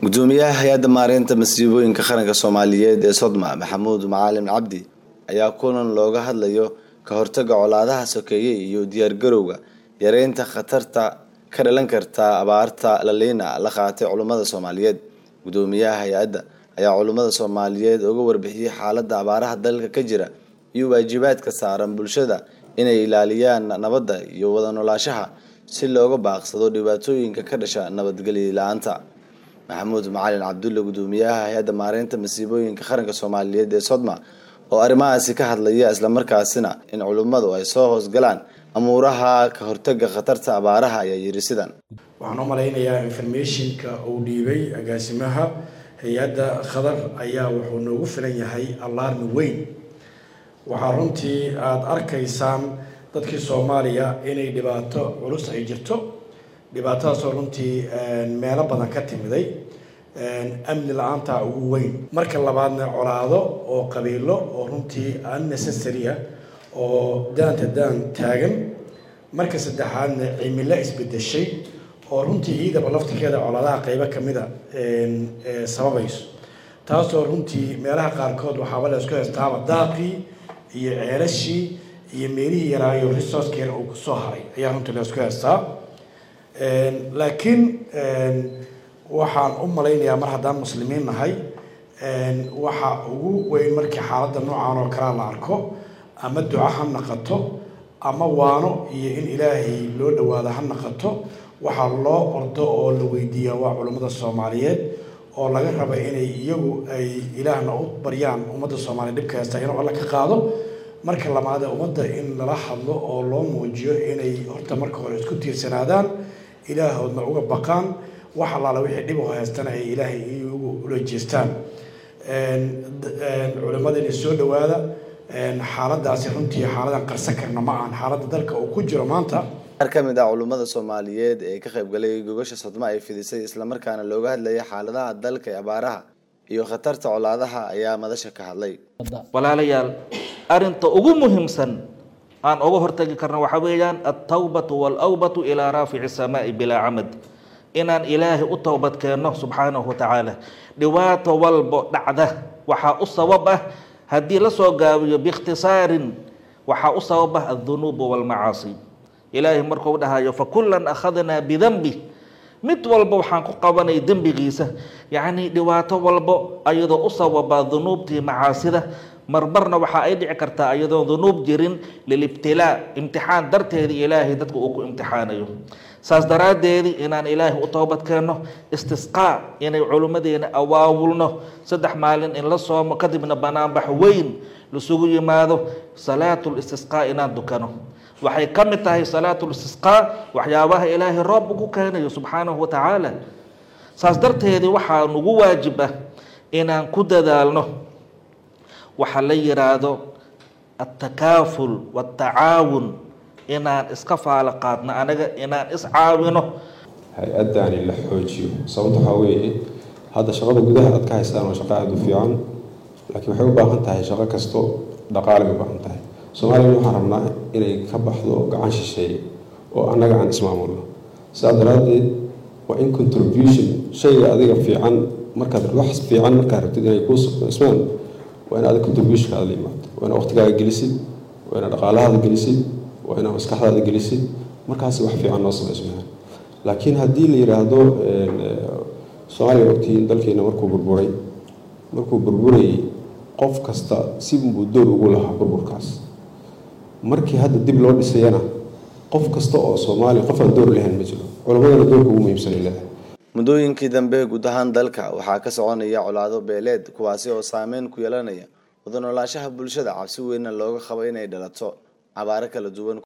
gudoomiyaha hay-adda maareynta masiibooyinka qaranka soomaaliyeed ee sodma maxamuud macalin cabdi ayaa kulan looga hadlayo ka hortaga colaadaha sokeeye iyo diyaargarowga yareynta khatarta ka dhalan karta abaarta laliina la qaatay culummada soomaaliyeed gudoomiyaha hay-adda ayaa culummada soomaaliyeed uga warbixiyey xaaladda abaaraha dalka ka jira iyo waajibaadka saaran bulshada inay ilaaliyaan nabadda iyo wada noolaashaha si looga baaqsado dhibaatooyinka ka dhasha nabadgelyo la-aanta maxamuud macalin cabdulle gudoomiyaha hay-adda maareynta masiibooyinka qaranka soomaaliyeed ee sodma oo arrimahaasi ka hadlaya islamarkaasina in culummadu ay soo hoosgalaan amuuraha ka hortaga khatarta abaaraha ayaa yiri sidan waxaan u malaynayaa informationka uu dhiibay agaasimaha hay-adda khadar ayaa wuxuu noogu filan yahay alarmi weyn waxaa runtii aada arkaysaan dadkii soomaaliya inay dhibaato culus ay jirto dhibaatadaasoo runtii meelo badan ka timiday amni la-aanta ugu weyn marka labaadna colaado oo qabiilo oo runtii unnecessary ah oo daanta daan taagan marka saddexaadna cimilo isbedeshay oo runtii ciidaba laftirkeeda colaadaha qeybo kamida sababayso taasoo runtii meelaha qaarkood waxaaba la isku heystaaba daaqii iyo ceelashii iyo meelihii yaraayo resourcekeena uu kusoo haray ayaa runtii la isku heystaa laakiin waxaan u malaynayaa mar haddaan muslimiin nahay waxa ugu weyn markii xaaladda noocan oo kalea la arko ama duco ha naqato ama waano iyo in ilaahay loo dhawaado ha naqato waxaa loo ordo oo la weydiiyaa waa culummada soomaaliyeed oo laga raba inay iyagu ay ilaahna u baryaan ummadda soomaaliya dhibka heystaa inuu alla ka qaado marka labaade ummadda in lala hadlo oo loo muujiyo inay horta marka hore isku tiirsanaadaan ilaahoodna uga baqaan wax allaala wixii dhib oo haystana ay ilaahay iyagu ula jeestaan culimmada inay soo dhawaada xaaladaasi runtii xaaladan qarsan karna ma ahan xaaladda dalka uu ku jiro maanta qaar ka mid ah culummada soomaaliyeed ee ka qaybgalay gogasha sodma ay fidisay islamarkaana looga hadlayay xaaladaha dalka ee abaaraha iyo khatarta colaadaha ayaa madasha ka hadlay walaalayaal arinta ugu muhiimsan aan uga hortagi karno waxaa weeyaan altawbatu walawbatu ilaa raafici samaai bilaa camad inaan ilaahay u towbad keenno subxaanahu watacaala dhibaato walbo dhacda waxaa u sabab ah haddii la soo gaabiyo biikhtisaarin waxaa u sabab ah aldunuubu walmacaasi ilaahay markuu dhahayo fakullan akhadnaa bidanbi mid walba waxaan ku qabanay dembigiisa yacnii dhibaato walbo ayadoo u sababa dunuubtii macaasida marmarna waxa ay dhici kartaa iyadoo dunuub jirin lilibtilaa imtixaan darteeda ilaahay dadka uu ku imtixaanayo saas daraaddeedii inaan ilaahay u toobad keenno istisqaa inay culimmadeena awaawulno saddex maalin in la soomo kadibna banaanbax weyn lasugu yimaado salaatul istisqaa inaan dukano waxay ka mid tahay salaatul istisqaa waxyaabaha ilaahay roob ugu keenayo subxaanahu watacaala saas darteedii waxaa nagu waajib ah inaan ku dadaalno waxaa la yiraahdo altakaaful watacaawun inaan iska faalo qaadno anaga inaan iscaawino hay-addaani la xoojiyo sababta waxaa weeye hadda shaqada gudaha aad ka haystaan waa shaqo aada u fiican laakiin waxay u baahan tahay shaqo kasto dhaqaale bay u baahan tahay soomaaliyana waxaan rabnaa inay ka baxdo gacan shisheeye oo annaga aan ismaamulno sidaa daraaddeed waa in contribution shayga adiga fiican markaad wax fiican markaad rabtid inay kuu ismaan waa in aada contributionka aada la imaado waa inaad waqtigaaga gelisid waa inaad dhaqaalahaada gelisid waa inaad maskaxdaada gelisid markaasi wax fiican noo samaysmayaan laakiin haddii la yidhaahdo soomaaliya ogtiin dalkeena markuu burburay markuu burburayay qof kasta sibuu door ugu lahaa burburkaas markii hadda dib loo dhisayana qof kasta oo soomaaliya qof aan door lahayn ma jiro culammadana doorka ugu muhiimsanay leedahay muddooyinkii dambe guud ahaan dalka waxaa ka soconaya colaado beeleed kuwaasi oo saameyn ku yeelanaya wada noolaashaha bulshada cabsi weynna looga qabo inay dhalato cabaaro kala duwan